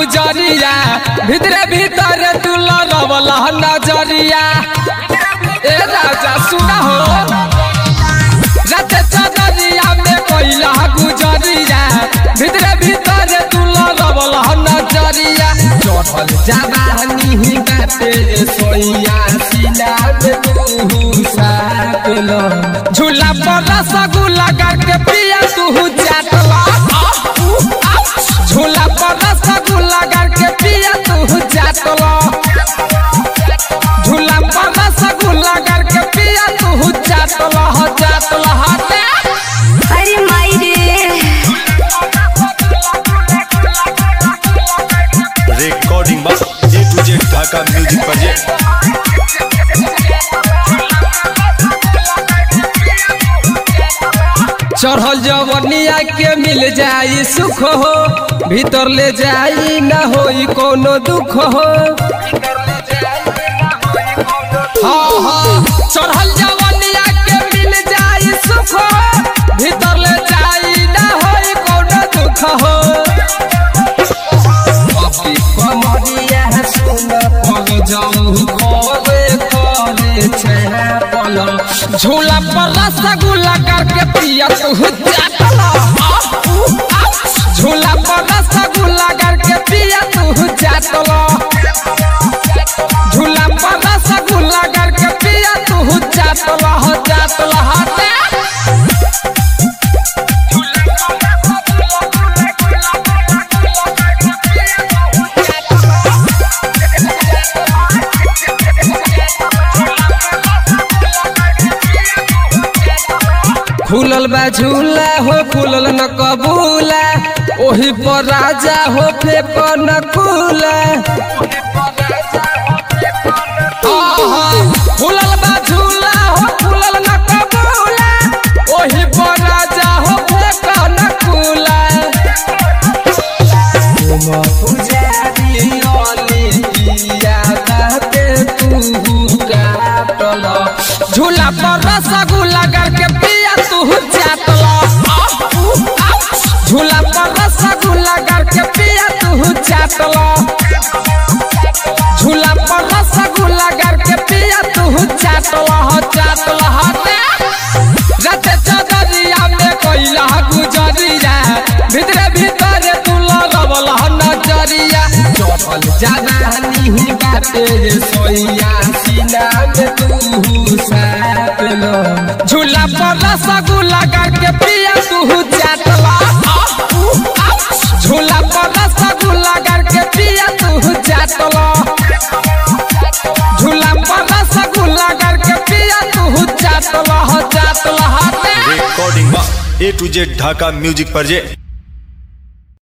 गुजरिया भितरे भीतर तू लड़वल नजरिया ए राजा सुना हो रत चदरिया में कोइला गुजरिया भितरे भीतर तू लड़वल नजरिया चढ़ल जवानी ही बाटे सोइया सिला में तू साटल झूला पर रसगुल्ला करके पिया तू चाटला झूला पर रसगुल्ला करके पिया तू चाटला झूला पर रसगुल्ला करके पिया तू चाटला हो चाटला हटे अरे माई रे रिकॉर्डिंग बस A to Z Dhaka music project चढ़ल जवनिया के मिल जाई सुख हो भीतर ले जाई न होई कोनो दुख हो हाँ हाँ चढ़ल जवनिया के मिल जाई सुख हो भीतर ले जाई न होई कोनो दुख हो अभी कमरिया सुन पग जाऊ करे करे छे पल झूला पर रसगुल्ला करके पिया तू चाटला झूला पर रसगुल्ला करके पिया तू चाटला झूला पर रसगुल्ला करके पिया तू चाटला हो चाटला हटे खुलल बा झूला हो खुलल न कबूला ओही पर राजा हो फेक न खुला आहा, खुलल बा झूला हो खुलल न कबूला ओही पर राजा हो फेक न खुला पुजारी अली पिया कहते तू काटल झूला पर रसगुल्ला करके पिया तू चाटला झूला पर रसगुल्ला करके पिया तू चाटला झूला पर रसगुल्ला करके पिया तू चाटला हो चाटला हटे रते चदरिया में कोइला गुजरिया भितरे भीतर तू लगवल नजरिया चढ़ल जवानी ही बाटे सोइया सीना में तू साटल झूला पर रसगुल्ला करके पिया तू चाटला झूला पर रसगुल्ला करके पिया तू चाटला झूला पर रसगुल्ला करके पिया तू चाटला हो चाटला हटे रिकॉर्डिंग बस A to Z Dhaka music project